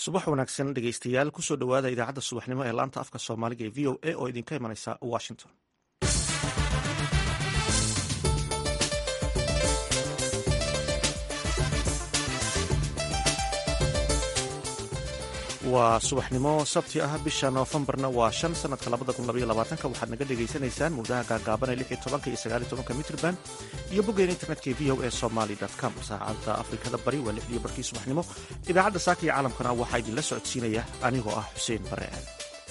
subax wanaagsan dhegeystayaal kusoo dhowaada idaacadda subaxnimo ee laanta afka soomaaliga ee v o a oo idinka imanaysa washington waa subaxnimo sabti ah bisha noofembarna waa shan sanadka labada kun labaiyo labaatanka waxaad naga dhagaysanaysaan mawdaha gaagaaban ee lix iyo tobanka iyo sagaal iyo tobanka mitrban iyo boggeena internetka ee v o a somaly com saacadda afrikada bari waa lixdiyo barkii subaxnimo idaacadda saaka iyo caalamkana waxaa idinla socodsiinaya anigoo ah xuseen bare aan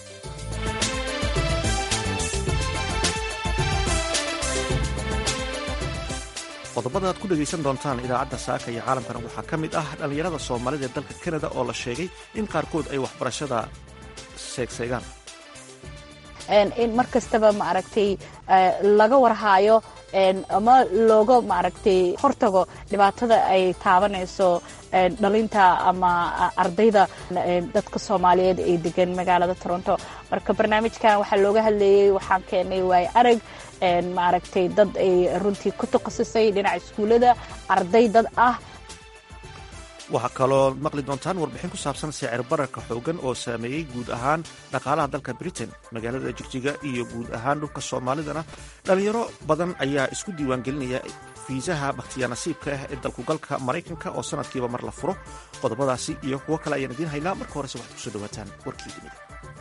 qodobada aad ku dhegaysan doontaan idaacadda saaka iyo caalamkana waxaa ka mid ah dhallinyarada soomaalida ee dalka kanada oo la sheegay in qaarkood ay waxbarashada seegseegaan in mar kastaba maaragtay laga warhaayo ama looga maaragtay hortago dhibaatada ay taabanayso dhalinta ama ardayda dadka soomaaliyeed ee degan magaalada toronto marka barnaamijkan waxaa looga hadlayey waxaan keenay waay arag maaragtay dad ay runtii ku takhasusay dhinaca iskuullada arday dad ah waxaa kaloo maqli doontaan warbixin ku saabsan sicir bararka xoogan oo saameeyey guud ahaan dhaqaalaha dalka britain magaalada jigjiga iyo guud ahaan dhulka soomaalidana dhallinyaro badan ayaa isku diiwaangelinaya fiisaha bakhtiyaa nasiibka ah ee dalkugalka maraykanka oo sanadkiiba mar la furo qodobadaasi iyo kuwo kale ayaan idiin haynaa marka horese waxaad kusoo dhawaataan warkii dunida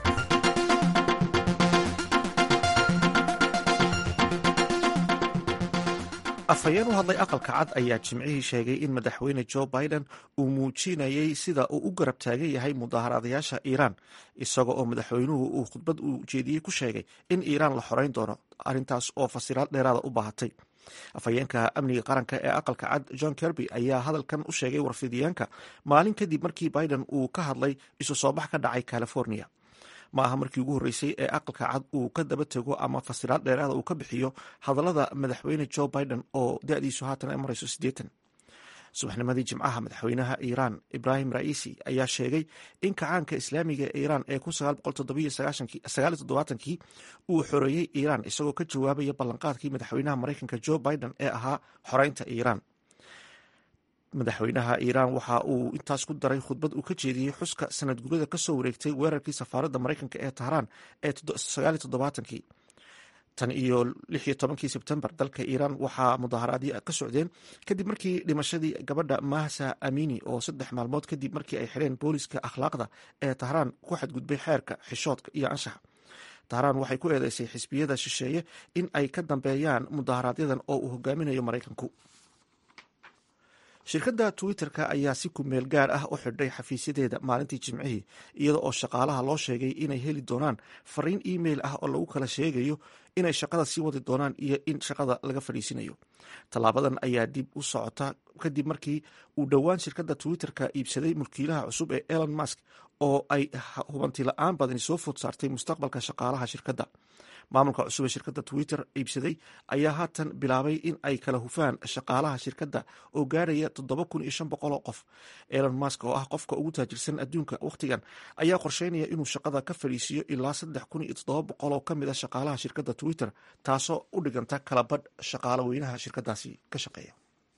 afhayeen u hadlay aqalka cad ayaa jimcihii sheegay in madaxweyne jo biden uu muujinayay sida uu u garab taagan yahay mudaaharaadayaasha iiraan isaga oo madaxweynuhu uu khudbad uu jeediyey ku sheegay in iiraan la xoreyn doono arrintaas oo fasiraad dheeraada u baahatay afhayeenka amniga qaranka ee aqalka cad john kerby ayaa hadalkan u sheegay warfidiyeenka maalin kadib markii biden uu ka hadlay isu soo bax ka dhacay california ma aha markii ugu horreysay ee aqalka cad uu ka daba tego ama fasiraad dheeraada uu ka bixiyo hadallada madaxweyne jo biden oo da-diisu haatan ay marayso siddeetan subaxnimadii jimcaha madaxweynaha iiraan ibrahim ra'iisi ayaa sheegay in kacaanka islaamiga ee iiraan ee kun kii uu xoreeyey iiraan isagoo ka jawaabaya ballanqaadkii madaxweynaha maraykanka jo biden ee ahaa xoreynta iiraan madaxweynaha iiraan waxa uu intaas ku daray khudbad uu ka jeediyey xuska sanad gurada kasoo wareegtay weerarkii safaaradda maraykanka ee tahraan ee kii tan iyo lixiyo tobankii sebtembar dalka iiraan waxaa mudaaharaadyo ka socdeen kadib markii dhimashadii gabadha mahsa amini oo saddex maalmood kadib markii ay xidheen booliska akhlaaqda ee tahraan ku xadgudbay xeerka xishoodka iyo anshaxa tahraan waxay ku eedeysay xisbiyada shisheeye in ay ka dambeeyaan mudaaharaadyadan oo uu hogaaminayo maraykanku shirkadda twitter-ka ayaa si kumeel gaar ah u xidhay xafiisyadeeda maalintii jimcihii iyada oo shaqaalaha loo sheegay inay heli doonaan fariin email ah oo lagu kala sheegayo inay shaqada sii wadi doonaan iyo in shaqada laga fadhiisinayo tallaabadan ayaa dib u socota kadib markii uu dhowaan shirkadda twitter-ka iibsaday mulkiilaha cusub ee elon musk oo ay hubanti la-aan badani soo food saartay mustaqbalka shaqaalaha shirkadda maamulka cusub ee shirkadda twitter iibsaday ayaa haatan bilaabay in ay kala hufaan shaqaalaha shirkadda oo gaaraya toddoba kun iyo shan boqol oo qof elon musk oo ah qofka ugu taajirsan adduunka wakhtigan ayaa qorsheynaya inuu shaqada ka fadhiisiiyo ilaa saddex kun iyo toddoba boqol oo ka mid a shaqaalaha shirkadda twitter taasoo u dhiganta kala badh shaqaalo weynaha shirkadaasi ka shaqeeya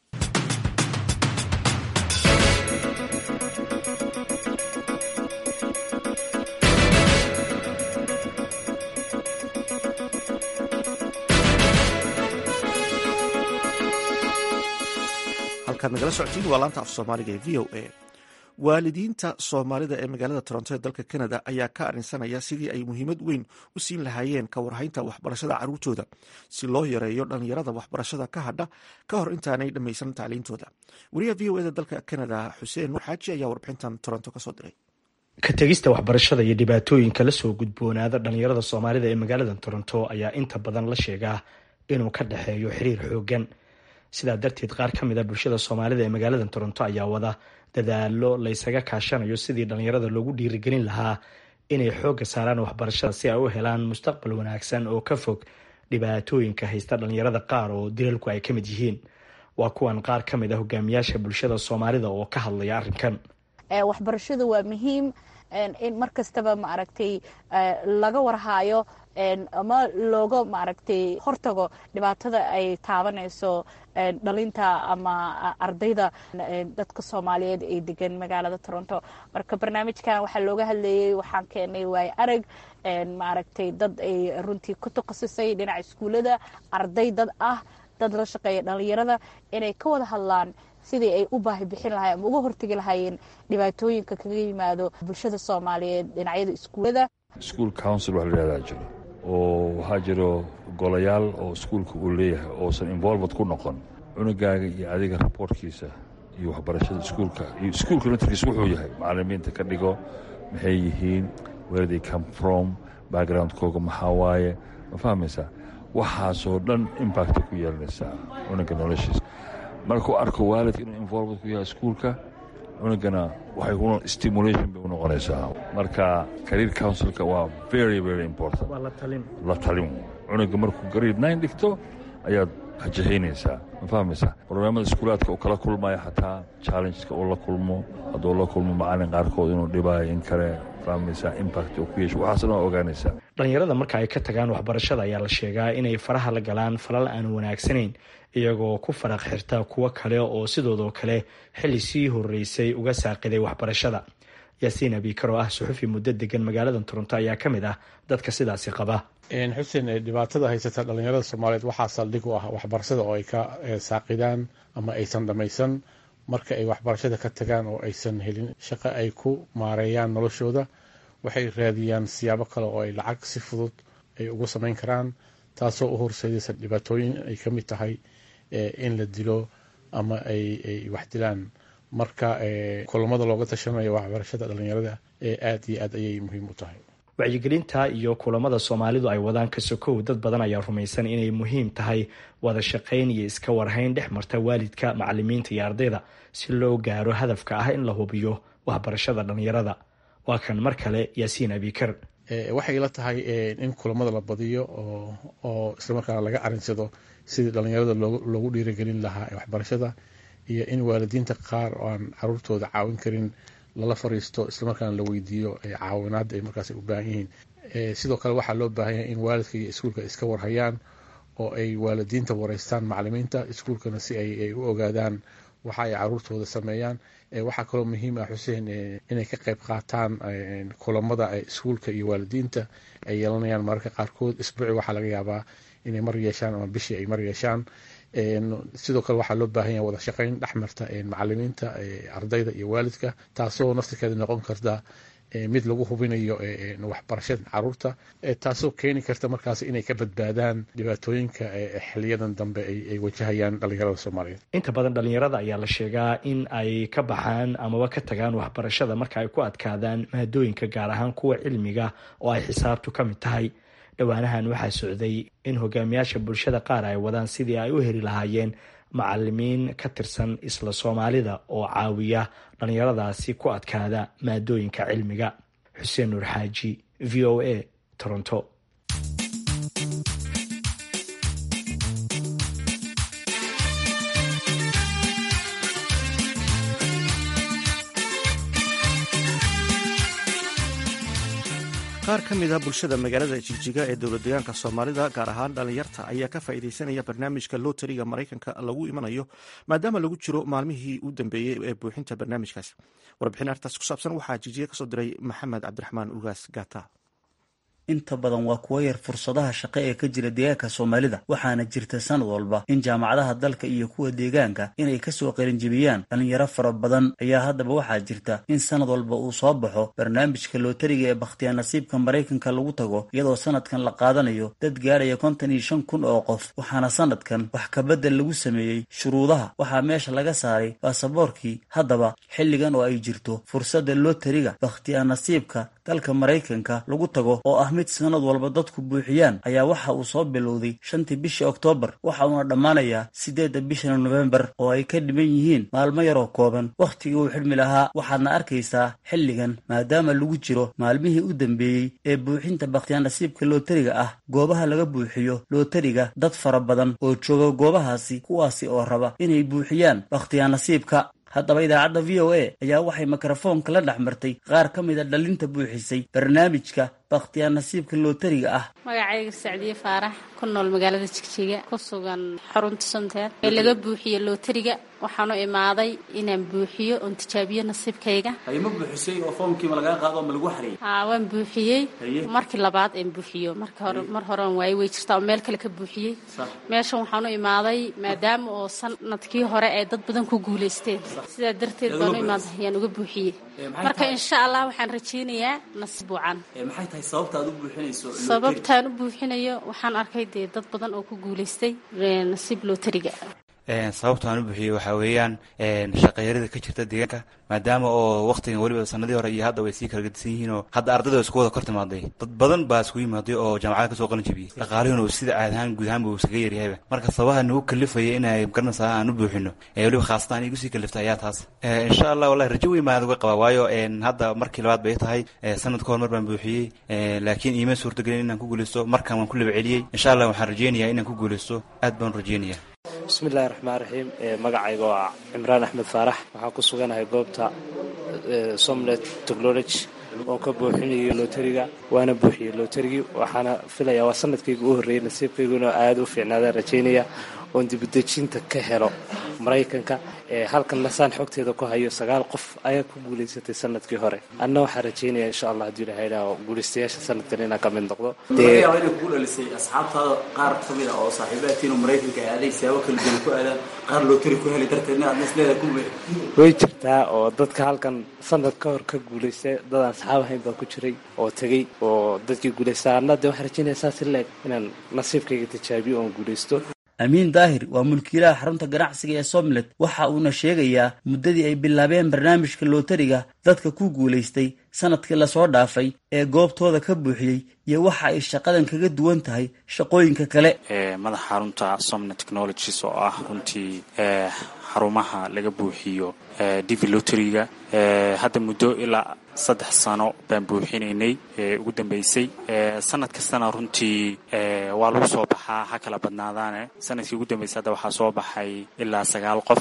halkaad nagala socotiin waa laanta af soomaaliga ee v o a waalidiinta soomaalida ee magaalada toronto ee dalka canada ayaa ka arrinsanaya sidii ay muhiimad weyn u siin lahaayeen ka warhaynta waxbarashada carruurtooda si loo yareeyo dhallinyarada waxbarashada ka hadha ka hor intaanay dhammaysan tacliintooda wariyaha v o eda dalka canada xuseen nuur xaaji ayaa warbixintan toronto kasoo diray ka tegista waxbarashada iyo dhibaatooyinka lasoo gudboonaada dhallinyarada soomaalida ee magaalada toronto ayaa inta badan la sheegaa inuu ka dhexeeyo xiriir xoogan sidaa darteed qaar ka mid a bulshada soomaalida ee magaalada toronto ayaa wada dadaalo laysaga kaashanayo sidii dhallinyarada loogu dhiirigelin lahaa inay xoogga saaraan waxbarashada si ay u helaan mustaqbal wanaagsan oo ka fog dhibaatooyinka haysta dhallinyarada qaar oo dilalku ay ka mid yihiin waa kuwan qaar ka mid a hogaamiyaasha bulshada soomaalida oo ka hadlaya arrinkan waxbarashadu waa muhiim in mar kastaba maaragtay laga warhaayo ama looga maaragtay hortago dhibaatada ay taabanayso dhalinta ama ardayda dadka soomaaliyeed ee degan magaalada toronto marka barnaamijkan waxaa looga hadlayay waxaan keenay waay arag maaragtay dad ay runtii ku takhasusay dhinaca iskuullada arday dad ah dad la shaqeeya dhalinyarada inay ka wada hadlaan sidii ay u baahi bixin lahayen ama uga hortegi lahaayeen dhibaatooyinka kaga yimaado bulshada soomaaliyeed dhinacyada iskuullada school council wax la yihahdaa jiro oo waxaa jiro golayaal oo iskuulka uu leeyahay oosan involved ku noqon cunugaaga iyo adiga raboortkiisa iyo waxbarashada iskuulka iyo iskuulka naftarkiisa wuxuu yahay macalimiinta ka dhigo maxay yihiin where they come from backgroundkooga maxaa waaye ma fahmaysaa waxaasoo dhan imbacta ku yeelanaysaa cunuga noloshiisa markuu arko waalidka inuu involved ku yahay iskuulka cunugana waxay stimulation bay u noqonaysaa marka career councilka waa very very important waa la talin la talin cunuga markuu grade nine dhigto ayaad hajahaynaysaa ma fahmaysaa barnaamada iskuulaadka uu kala kulmaya xataa challengeska uu la kulmo hadduu la kulmo macalin qaarkood inuu dhibaayo in kale fahmaysaa impact uu ku yeesho waxaasna waa ogaanaysaa dhalinyarada marka ay ka tagaan waxbarashada ayaa la sheegaa inay faraha la galaan falal aan wanaagsanayn iyagoo ku faraq xirta kuwo kale oo sidoodoo kale xilli sii horeysay uga saaqiday waxbarashada yaasiin abiikar oo ah suxufi muddo degan magaalada toronto ayaa ka mid ah dadka sidaasi qaba xuseen dhibaatada haysata dhalinyarada soomaaliyeed waxaa saldhig u ah waxbarashada oo ay ka saaqidaan ama aysan dhammaysan marka ay waxbarashada ka tagaan oo aysan helin shaqo ay ku maareeyaan noloshooda waxay raadiyaan siyaabo kale oo ay lacag si fudud ay ugu samayn karaan taasoo u horseedaysa dhibaatooyin ay ka mid tahay in la dilo ama ay wax dilaan marka kulamada looga tashanayo waxbarashada dhalinyarada aad iyo aad ayay muhiim u tahay wacyigelinta iyo kulamada soomaalidu ay wadaan ka sokow dad badan ayaa rumaysan inay muhiim tahay wada shaqayn iyo iska warhayn dhex marta waalidka macalimiinta iyo ardayda si loo gaaro hadafka ah in la hubiyo waxbarashada dhalinyarada waa kan mar kale yaasiin abikar waxay ila tahay in kulamada la badiyo oo islamarkaana laga arinsado sidii dhalinyarada loogu dhiirigelin lahaa waxbarashada iyo in waalidiinta qaar oo aan caruurtooda caawin karin lala fariisto islamarkaana la weydiiyo caawinaada ay markaas u baahan yihiin sidoo kale waxaa loo baahan yahay in waalidka iyo iskuulka iska warhayaan oo ay waalidiinta wareystaan macalimiinta iskuulkana si ay u ogaadaan waxa ay caruurtooda sameeyaan waxaa kaloo muhiim ah xuseen inay ka qayb qaataan kulamada iskuulka iyo waalidiinta ay yeelanayaan mararka qaarkood isbuuci waxaa laga yaabaa inay mar yeeshaan ama bishii ay mar yeeshaan sidoo kale waxaa loo baahan yahay wada shaqayn dhexmarta macalimiinta ardayda iyo waalidka taasoo naftirkeeda noqon karta mid lagu hubinayo waxbarashada caruurta taasoo keeni karta markaas inay ka badbaadaan dhibaatooyinka xiliyadan dambe ay wajahayaan dhalinyarada soomaaliyeed inta badan dhalinyarada ayaa la sheegaa in ay ka baxaan amaba ka tagaan waxbarashada marka ay ku adkaadaan maadooyinka gaar ahaan kuwa cilmiga oo ay xisaabtu ka mid tahay dhowaanahan waxaa socday in hogaamiyaasha bulshada qaar ay wadaan sidii ay u heli lahaayeen macalimiin ka tirsan isla soomaalida oo caawiya dhalinyaradaasi ku adkaada maadooyinka cilmiga xuseen nuur xaaji v o a toronto qaar ka mid a bulshada magaalada jigjiga ee dowlad deegaanka soomaalida gaar ahaan dhalinyarta ayaa ka faa'iideysanaya barnaamijka lotariga maraykanka lagu imanayo maadaama lagu jiro maalmihii u dambeeyey ee buuxinta barnaamijkaas warbixin artaas ku saabsan waxaa jigjiga kasoo diray maxamed cabdiraxmaan ugaas gata inta badan waa kuwo yar fursadaha shaqo ee ka jira deegaanka soomaalida waxaana jirta sanad walba in jaamacadaha dalka iyo kuwa deegaanka inay kasoo qalinjibiyaan dhalinyaro fara badan ayaa haddaba waxaa jirta in sanad walba uu soo baxo barnaamijka lootariga ee bakhtiyaa nasiibka maraykanka lagu tago iyadoo sanadkan la qaadanayo dad gaaraya kontan iyo shan kun oo qof waxaana sanadkan wax kabedel lagu sameeyey shuruudaha waxaa meesha laga saaray baasaboorkii haddaba xilligan oo ay jirto fursadda lootariga bakhtiyaa nasiibka dalka maraykanka lagu tago oo ah mid sanad walba dadku buuxiyaan ayaa waxa uu soo bilowday shantii bishii oktoobar waxa uuna dhammaanayaa siddeedda bisha nofembar oo ay ka dhiban yihiin maalmo yaroo kooban wakhtigii uu xidhmi lahaa waxaadna arkaysaa xilligan maadaama lagu jiro maalmihii u dambeeyey ee buuxinta bakhtiyaa nasiibka lootariga ah goobaha laga buuxiyo lootariga dad fara badan oo jooga goobahaasi kuwaasi oo raba inay buuxiyaan bakhtiyaa nasiibka haddaba idaacadda v o a ayaa waxay mikrofoonka la dhex martay qaar ka mid a dhalinta buuxisay barnaamijka bakhtiyaa nasiibka lootariga ah magacayga sacdiye faarax ku nool magaalada jigjiga ku sugan xarunta sunteed ee laga buuxiye lootariga waxaanu imaaday inaan buuxiyo oon tijaabiyo nasiibkayga ma buuxisay oo foomkiima lagaa qaado ma lagu xariyay haa waan buuxiyey markii labaad aan buuxiyo marka hore mar horean waaye way jirtaa oo meel kale ka buuxiyey meeshan waxaanu imaaday maadaama oo sanadkii hore ay dad badan ku guulaysteen sidaa darteed baanu imaaday ayaan uga buuxiyey marka insha allah waxaan rajaynayaa nasiib wacan maxay tahay sababtaad u buuxinayso sababtaan u buuxinayo waxaan arkay dee dad badan oo ku guulaystay nasiib lootariga sababta aan u buuxiyey waxaa weeyaan shaqeeyarada ka jirta deegaanka maadaama oo waktigan weliba sanadii hore iyo hadda way sii kala gedisan yihiin oo hadda ardayda isku wada kor timaaday dad badan baa isku yimaaday oo jaamacada kasoo qalin jabiyey dhaqaalihuna uu sida caad ahaan guud ahaan buu iskaga yaryahayba marka sababaha nagu kalifaya inay garanaysaa aan u buuxino weliba khaasatan igu sii kalifta ayaa taas insha allah wallahi rajo weyn baan uga qabaa waayo hadda markii labaad bay tahay sanad ka hor mar baan buuxiyey laakiin iima suurtagelin inaan ku guuleysto markan waan ku laba celiyey insha allah waxaan rajeynayaa inaan ku guuleysto aad baan rajeynaya bismillahi raxmaan raxiim magacayga waa cimraan axmed faarax waxaan ku suganahay goobta somlet technology oo ka buuxinayo lootariga waana buuxiyey lootarigii waxaana filayaa waa sanadkayga u horreeyey nasiibkayguna aada u fiicnaadaan rajaynaya oon dibudejinta ka helo maraykanka halkan nasaan xogteeda ku hayo sagaal qof ayaa ku guulaysatay sanadkii hore anna waxaan rajaynaya insha allah haddii ilaha idhaaho guulaystayaasha sanadkan inaan ka mid noqdo laga yaaba inay kugu dhalisay asxaabtaada qaar ka mid a oo saaxiibaadkiin oo maraykanka aaday siyaabo kala duwan ku aadaan qaar lootari ku heli darteedna aadna isleedahay ku way jirtaa oo dadka halkan sanad ka hor ka guulaystay dad aan saxaab ahayn baa ku jiray oo tegey oo dadkii guulaystaa anna dee waxaan rajaynaya saas ileeg inaan nasiibkayga tijaabiyo oon guulaysto amiin daahir waa mulkiilaha xarunta ganacsiga ee somlet waxa uuna sheegayaa muddadii ay bilaabeen barnaamijka lootariga dadka ku guulaystay sanadkii lasoo dhaafay ee goobtooda ka buuxiyey iyo waxa ay shaqadan kaga duwan tahay shaqooyinka kale madaxa xarunta somnet technologies oo ah runtii xarumaha laga buuxiyo divi loteriga hadda muddo ilaa saddex sano baan buuxinaynay ugu dambeysay sanad kastana runtii waa lagu soo baxaa ha kala badnaadaane sanadkii ugu dambeysay hadda waxaa soo baxay ilaa sagaal qof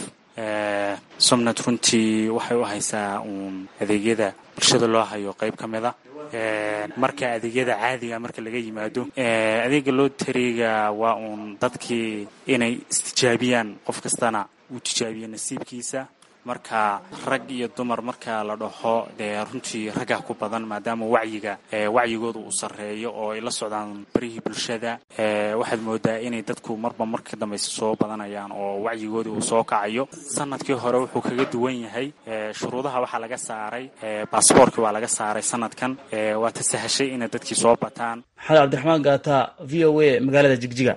somnet runtii waxay u haysaa uun adeegyada bulshada loo hayo qayb ka mid a marka adeegyada caadiga marka laga yimaado adeega loteriga waa uun dadkii inay istijaabiyaan qof kastana uu tijaabiyo nasiibkiisa marka rag iyo dumar marka la dhaho dee runtii raggaa ku badan maadaama wacyiga wacyigooda uu sarreeyo oo ay la socdaan barihii bulshada waxaad moodaa inay dadku marba marka dambaysa soo badanayaan oo wacyigoodii uu soo kacayo sanadkii hore wuxuu kaga duwan yahay shuruudaha waxaa laga saaray baasboorkii waa laga saaray sanadkan waa ta sahashay inay dadkii soo bataan maxamed cabdiraxmaan gaata v o a magaalada jigjiga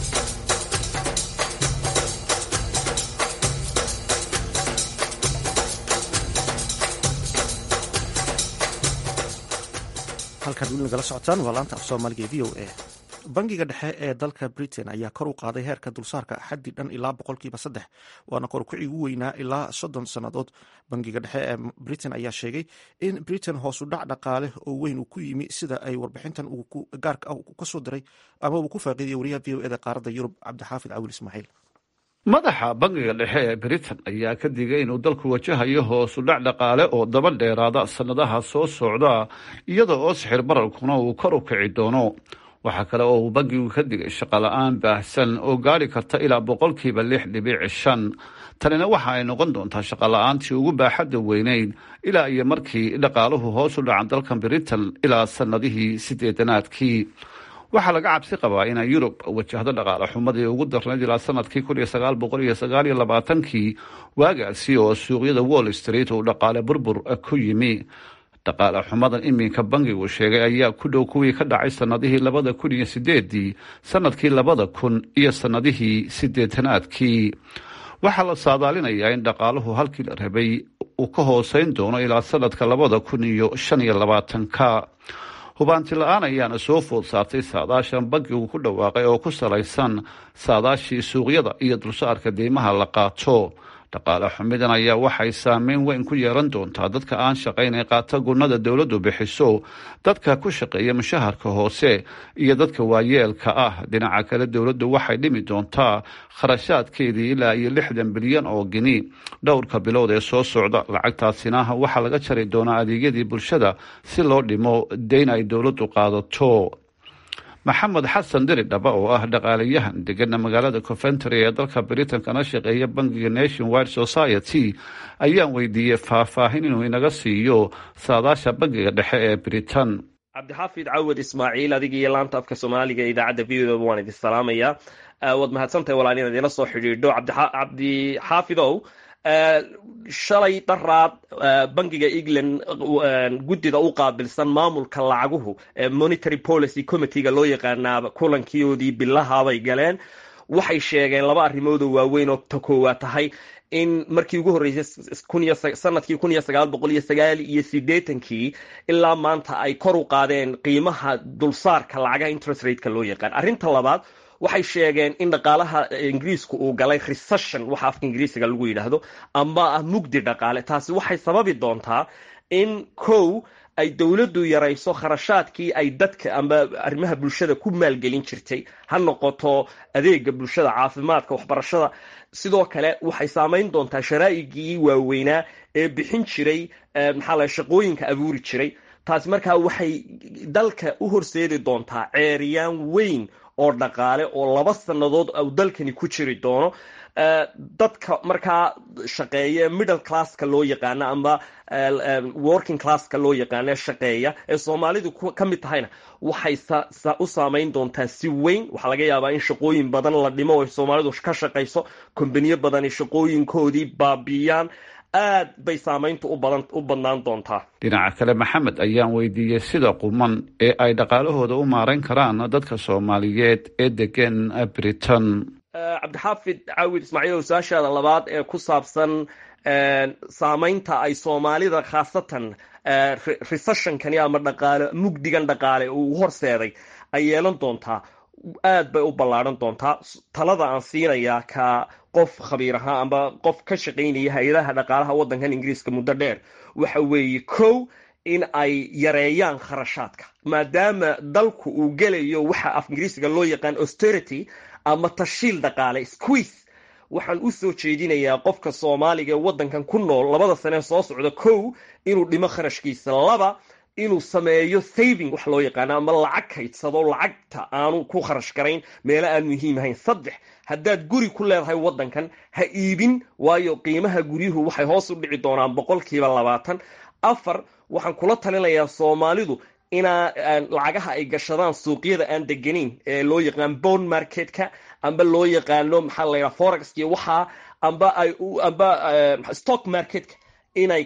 halkaad weli nagala socotaan waa laanta af soomaaliga v o a bangiga dhexe ee dalka britain ayaa kor u qaaday heerka dulsaarka xaddi dhan ilaa boqolkiiba saddex waana korkucii ugu weynaa ilaa soddon sannadood bangiga dhexe ee britain ayaa sheegay in britain hoosu dhac dhaqaale oo weyn uu ku yimi sida ay warbixintan gaarka ah ka soo diray ama uu ku faaqiidiyay wariyaha v o eda qaaradda yurub cabdixaafid cawil ismaaciil madaxa bangiga dhexe ee britain ayaa ka digay inuu dalku wajahayo hoosu dhac dhaqaale oo daba dheeraada sannadaha soo socda iyada oo sixir bararkuna uu kor u kici doono waxaa kale oo uu bangigu ka digay shaqola-aan baahsan oo gaari karta ilaa boqolkiiba lix dhibic shan tanina waxa ay noqon doontaa shaqola-aantii ugu baaxadda weyneyn ilaa iyo markii dhaqaaluhu hoos u dhacan dalkan britain ilaa sannadihii sideedanaadkii waxaa laga cabsi qabaa inay yurub wajahdo dhaqaale xumadii ugu darnayd ilaa sanadkii kun iyo sagaal boqol iyo sagaal iyo labaatankii waagaasi oo suuqyada wall street uu dhaqaale burbur ku yimi dhaqaale xumadan iminka bangigu sheegay ayaa ku dhow kuwii ka dhacay sannadihii labada kun iyo sideedii sanadkii labada kun iyo sannadihii sideetanaadkii waxaa la saadaalinayaa in dhaqaaluhu halkii la rabay uu ka hooseyn doono ilaa sanadka labada kun iyo shan iyo labaatanka hubaanti la-aan ayaana soo food saartay saadaashan bankigu ku dhawaaqay oo ku salaysan saadaashii suuqyada iyo dulsaarka deymaha la qaato dhaqaale xumidan ayaa waxay saameyn weyn ku yeelan doontaa dadka aan shaqayn ee qaata gunnada dowladdu bixiso dadka ku shaqeeya mushaharka hoose iyo dadka waayeelka ah dhinaca kale dowladdu waxay dhimi doontaa kharashaadkeedii ilaa iyo lixdan bilyan oo gini dhowrka bilood ee soo socda lacagtaasina waxaa laga jari doonaa adeegyadii bulshada si loo dhimo deyn ay dowladdu qaadato maxamed xasan diri dhaba oo ah dhaqaalayahan degana magaalada coventry ee dalka britain kana shaqeeya bankiga nation wide society ayaan weydiiyey faahfaahin inuu inaga siiyo saadaasha bankiga dhexe ee britain cabdixaafid cawad ismaaciil adiga iyo laanta afka soomaaliga idaacadda v o waan idin salaamayaa waad mahadsantahay walaal inaad ila soo xidhiidho cabdixaafidow shalay daraad bankiga england guddida u qaabilsan maamulka lacaguhu monitary policy committeega loo yaqaanaaba kulankiyoodii bilahabay galeen waxay sheegeen laba arrimood oo waaweyn oo ta koowaad tahay in markii ugu horreysay sanadkii kun iyo sagaal boqol iyo sagaal iyo sideetankii ilaa maanta ay kor u qaadeen qiimaha dulsaarka lacagaha interest rateka loo yaqaan arrinta labaad waxay sheegeen in dhaqaalaha ingiriiska uu galay recession waxa afka ingiriisiga lagu yidhaahdo ama ah mugdi dhaqaale taasi waxay sababi doontaa in kow ay dowladdu yarayso kharashaadkii ay dadka ama arrimaha bulshada ku maalgelin jirtay ha noqoto adeega bulshada caafimaadka waxbarashada sidoo kale waxay saamayn doontaa sharaa'igii waaweynaa ee bixin jiray maxaa la shaqooyinka abuuri jiray taasi markaa waxay dalka u horseedi doontaa ceeriyaan weyn oo dhaqaale oo laba sannadood u dalkani ku jiri doono dadka markaa shaqeeya middle classka loo yaqaano ama working classka loo yaqaano shaqeeya ee soomaalidu ka mid tahayna waxay u saamayn doontaa si weyn waxaa laga yaabaa in shaqooyin badan la dhimo oo soomaalidu ka shaqayso kombaniyo badani shaqooyinkoodii baabiiyaan aad bay saamayntu u badnaan doontaa dhinaca kale maxamed ayaan weydiiyey sida quman ee ay dhaqaalahooda u maarayn karaan dadka soomaaliyeed ee degan britain cabdixaafid caawid ismaaciil su-aashaada labaad ee ku saabsan saamaynta ay soomaalida khaasatan recessionkani ama dhaqaale mugdigan dhaqaale uu horseeday ay yeelan doontaa aad bay u ballaadhan doontaa talada aan siinayaa ka qof khabiir ahaa ama qof ka shaqaynaya hay-adaha dhaqaalaha waddankan ingiriiska muddo dheer waxa weeye kow in ay yareeyaan kharashaadka maadaama dalku uu gelayo waxa af ingiriisiga loo yaqaan austerity ama tashiil dhaqaale squeeze waxaan u soo jeedinayaa qofka soomaaliga ee waddankan ku nool labada sanee soo socda kow inuu dhimo kharashkiisa laba inuu sameeyo saving wax loo yaqaano ama lacag kaydsado lacagta aanu ku kharash garayn meelo aan muhiim ahayn saddex haddaad guri ku leedahay waddankan ha iibin waayo qiimaha guryuhu waxay hoos u dhici doonaan boqolkiiba labaatan afar waxaan kula talinayaa soomaalidu inaa lacagaha ay gashadaan suuqyada aan deganayn ee loo yaqaan bond marketka amba loo yaqaano maxaa la yidhaha forex iyo waxaa amba ay amba stock marketka inay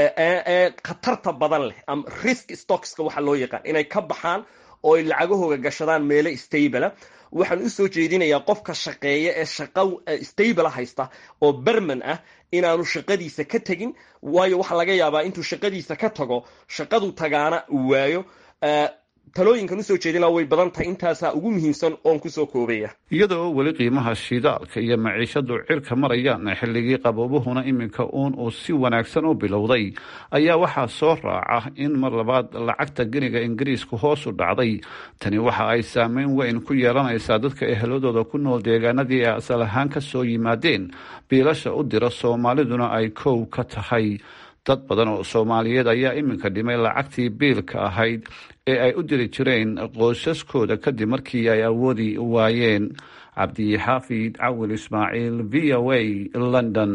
khatarta badan leh ama risk stockska waxa loo yaqaan inay ka baxaan oo ay lacagahooga gashadaan meelo stabla waxaan usoo jeedinayaa qofka shaqeeya ee shaqa stable haysta oo berman ah inaanu shaqadiisa ka tegin waayo waxaa laga yaabaa intuu shaqadiisa ka tago shaqadu tagaana uu waayo talooyinkan usoo jeedina way badan tahay intaasaa ugu muhiimsan oon kusoo koobaya iyada oo weli qiimaha shidaalka iyo maciishadu cirka marayaan xilligii qaboobuhuna iminka uun uu si wanaagsan u bilowday ayaa waxaa soo raaca in mar labaad lacagta geniga ingiriisku hoos u dhacday tani waxa ay saameyn weyn ku yeelanaysaa dadka eheladooda ku nool deegaanadii ay asal ahaan ka soo yimaadeen biilasha u dira soomaaliduna ay kow ka tahay dad badan oo soomaaliyeed ayaa iminka dhimay lacagtii biilka ahayd ee ay u diri jireen qoysaskooda kadib markii ay awoodi waayeen cabdixaafid cawil ismaaciil v o a london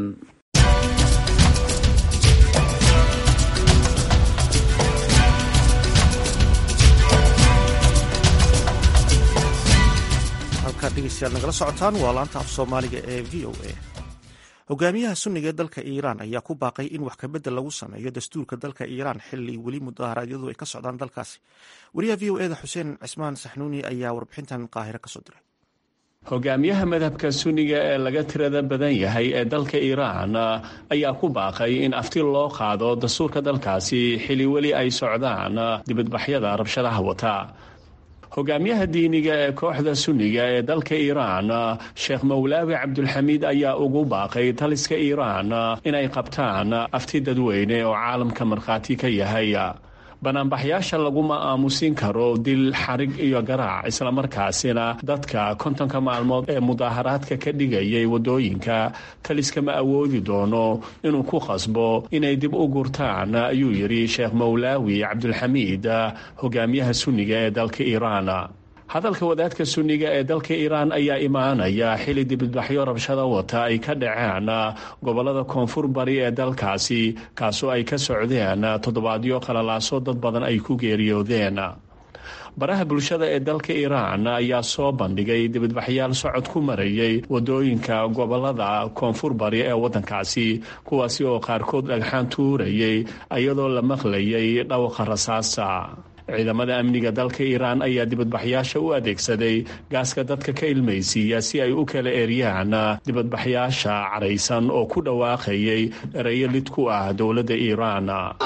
halkaad dhegeystayaal nagala socotaan waa laanta af soomaaliga ee v o a hogaamiyaha sunniga ee dalka iiraan ayaa ku baaqay in wax kabedel lagu sameeyo dastuurka dalka iiraan xili weli mudaharaadyadu ay ka socdaan dalkaasi wariyaha v o eda xuseen cismaan saxnuuni ayaa warbixintan qaahiro kasoo diray hogaamiyaha madhabka sunniga ee laga tirada badan yahay ee dalka iiraan ayaa ku baaqay in afti loo qaado dastuurka dalkaasi xili weli ay socdaan dibadbaxyada rabshadaha wata hogaamiyaha diiniga ee kooxda sunniga ee dalka iiraan sheekh mawlaawi cabdulxamiid ayaa ugu baaqay taliska iiraan inay qabtaan afti dadweyne oo caalamka markhaati ka yahay banaanbaxyaasha laguma aamusin karo dil xarig iyo garaac islamarkaasina dadka kontonka maalmood ee mudaaharaadka ka dhigayay waddooyinka taliska ma awoodi doono inuu ku qasbo inay dib u gurtaan ayuu yidhi sheekh mawlaawi cabdulxamiid hogaamiyaha sunniga ee dalka iiraan hadalka wadaadka sunniga ee dalka iiraan ayaa imaanaya xili dibadbaxyo rabshada wata ay ka dhaceen gobolada koonfur bari ee dalkaasi kaasoo ay ka socdeen toddobaadyo qalalaaso dad badan ay ku geeriyoodeen baraha bulshada ee dalka iiraan ayaa soo bandhigay dibadbaxyaal socod ku marayay wadooyinka gobolada koonfur bari ee waddankaasi kuwaasi oo qaarkood dhagxaan tuurayay iyadoo la maqlayay dhawqa rasaasa ciidamada amniga dalka iiraan ayaa dibadbaxyaasha u adeegsaday gaaska dadka ka ilmaysiiya si ay u kala eryaan dibadbaxyaasha caraysan oo ku dhawaaqayay ereyo lid ku ah dowladda iiraan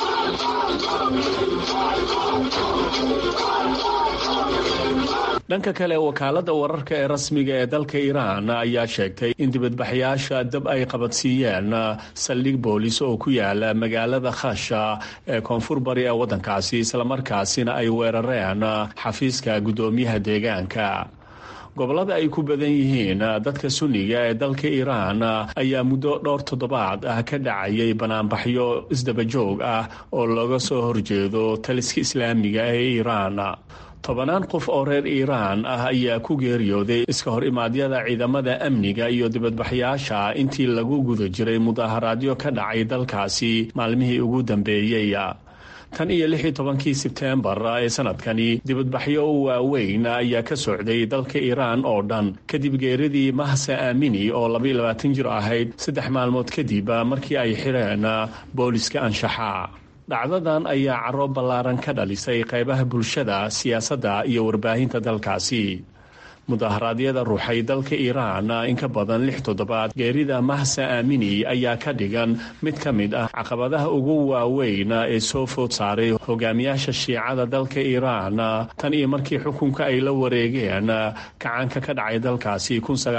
dhanka kale wakaalada wararka ee rasmiga ee dalka iiraan ayaa sheegtay in dibadbaxyaasha dab ay qabadsiiyeen saldhig boolis oo ku yaala magaalada khasha ee koonfur bari ee waddankaasi islamarkaasina ay weerareen xafiiska guddoomiyaha deegaanka gobolada ay ku badan yihiin dadka sunniga ee dalka iiraan ayaa muddo dhowr toddobaad ah ka dhacayay banaanbaxyo isdabajoog ah oo looga soo horjeedo taliska islaamiga ee iiraan tobanaan qof oo reer iiraan ah ayaa ku geeriyooday iska hor imaadyada ciidamada amniga iyo dibadbaxyaasha intii lagu guda jiray mudaaharaadyo ka dhacay dalkaasi maalmihii ugu dambeeyey tan iyo lix iyo tobankii sebteembar ee sanadkani dibadbaxyo waaweyn ayaa ka socday dalka iiraan oo dhan kadib geeridii mahsa aamini oo labaiyo labaatan jir ahayd saddex maalmood kadib markii ay xireen booliska anshaxa dhacdadan ayaa caro ballaaran ka dhalisay qaybaha bulshada siyaasadda iyo warbaahinta dalkaasi mudaharaadyada ruuxay dalka iiraan in ka badan lix toddobaad geerida mahsa aamini ayaa ka dhigan mid ka mid ah caqabadaha ugu waaweyn ee soo food saaray hogaamiyaasha shiicada dalka iiraan tan iyo markii xukunka ay la wareegeen kacaanka ka dhacay dalkaasi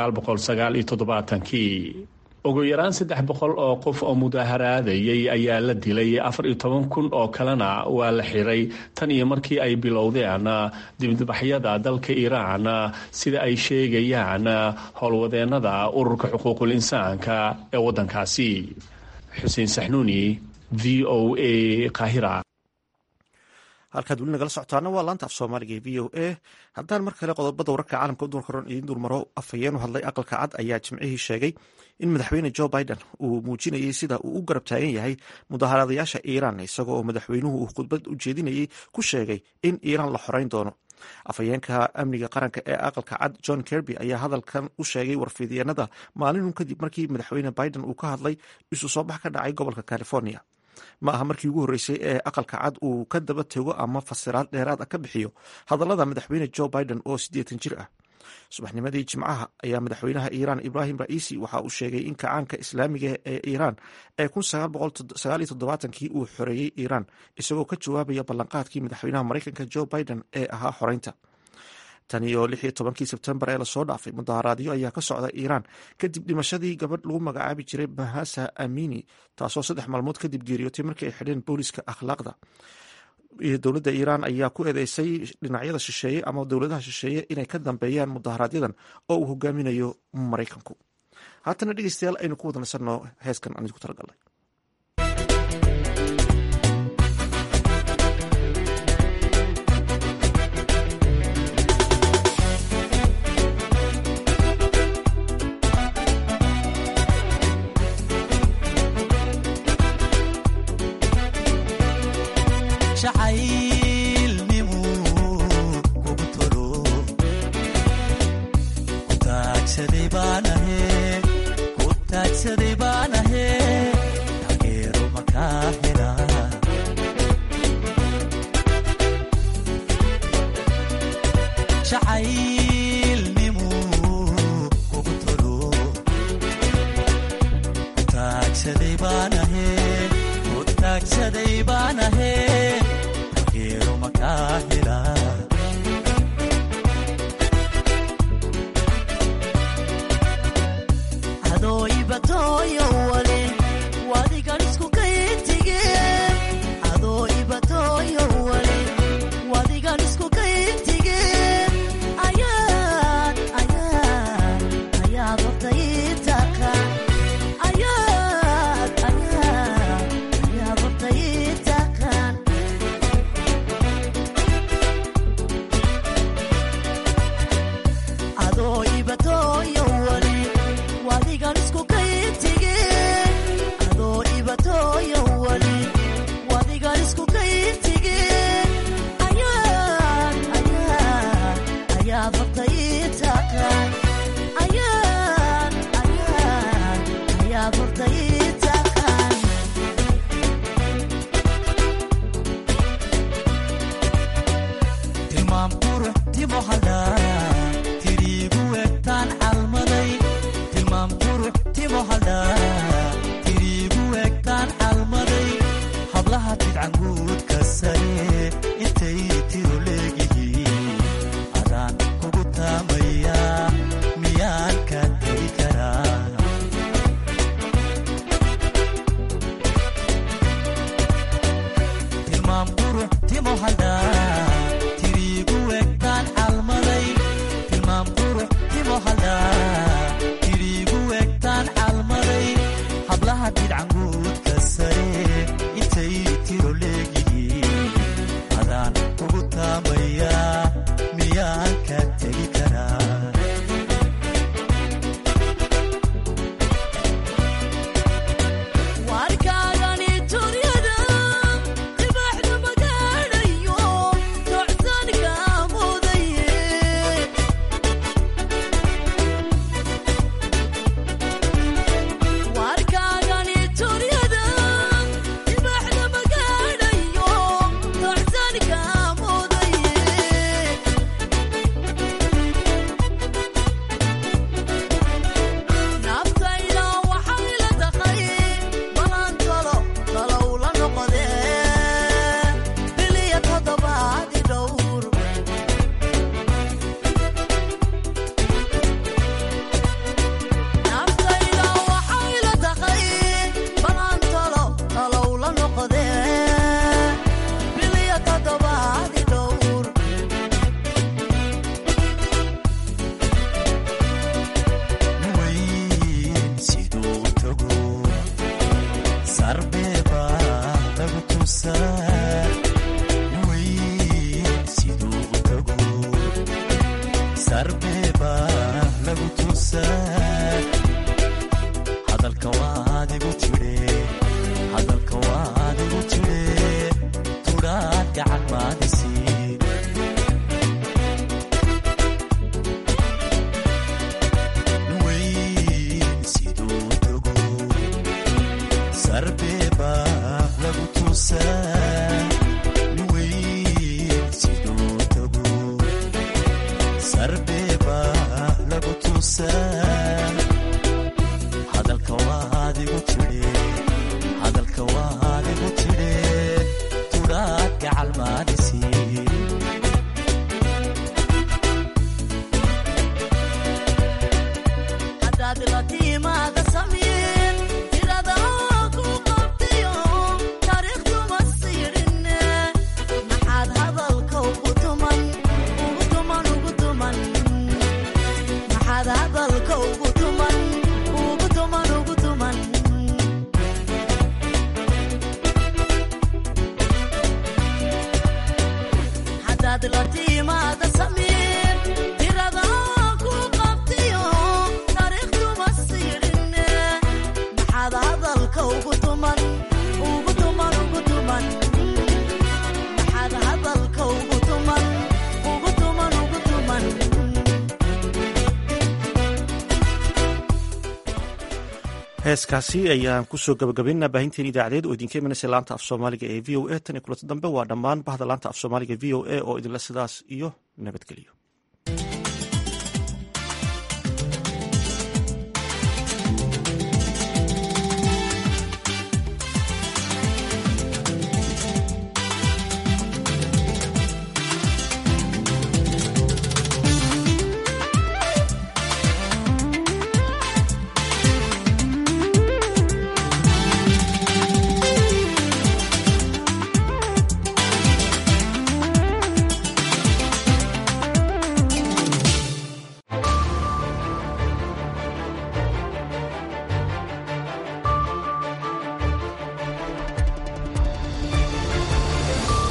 kii ugu yaraan saddex boqol oo qof oo mudaaharaadayay ayaa la dilay afar iyo toban kun oo kalena waa la xiray tan iyo markii ay bilowdeen dibadbaxyada dalka iiraan sida ay sheegayaan howlwadeennada ururka xuquuqul insaanka ee waddankaasi xuseen saxnuuni v o a kahira halkaad weli nagala socotaana waa laanta af soomaaliga ee v o a haddaan mar kale qodobada wararka caalamka u duurkaroon idiin dulmaro afhayeen u hadlay aqalka cad ayaa jimcihii sheegay in madaxweyne jo biden uu muujinayay sida uu u garab taagan yahay mudaharadayaasha iiraan isagoo oo madaxweynuhu uu khudbad u jeedinayay ku sheegay in iiraan la xoreyn doono afhayeenka amniga qaranka ee aqalka cad john kerby ayaa hadalkan u sheegay warfidyenada maalinun kadib markii madaxweyne biden uu ka hadlay isu soo bax ka dhacay gobolka california ma aha markii ugu horreysay ee aqalka cad uu ka daba tego ama fasiraad dheeraad ah ka bixiyo hadallada madaxweyne jo biden oo siddeetan jir ah subaxnimadii jimcaha ayaa madaxweynaha iiraan ibrahim ra'iisi waxa uu sheegay in kacaanka islaamiga ee iiraan ee kii uu xoreeyey iiraan isagoo ka jawaabaya ballanqaadkii madaxweynaha maraykanka jo biden ee ahaa xoreynta tan iyo lix iyo tobankii sebtembar ee lasoo dhaafay mudaharaadyo ayaa ka socda iiraan kadib dhimashadii gabadh lagu magacaabi jiray bahasa amini taasoo saddex maalmood kadib geeriyootay markii ay xidheen booliska akhlaaqda dowladda iiraan ayaa ku eedeysay dhinacyada shisheeye ama dowladaha shisheeye inay ka dambeeyaan mudaharaaadyadan oo uu hogaaminayo maraykanku haatana dhegeystayaal aynu ku wada nasanno heeskan aan idinku talagalnay heeskaasi ayaan kusoo gabagabaynaa baahinteen idaacadeed oo idinka imanaysa laanta af soomaaliga ee v o a tan iyo kulanti dambe waa dhammaan bahda laanta af soomaaliga v o a oo idinle sidaas iyo nabadgelyo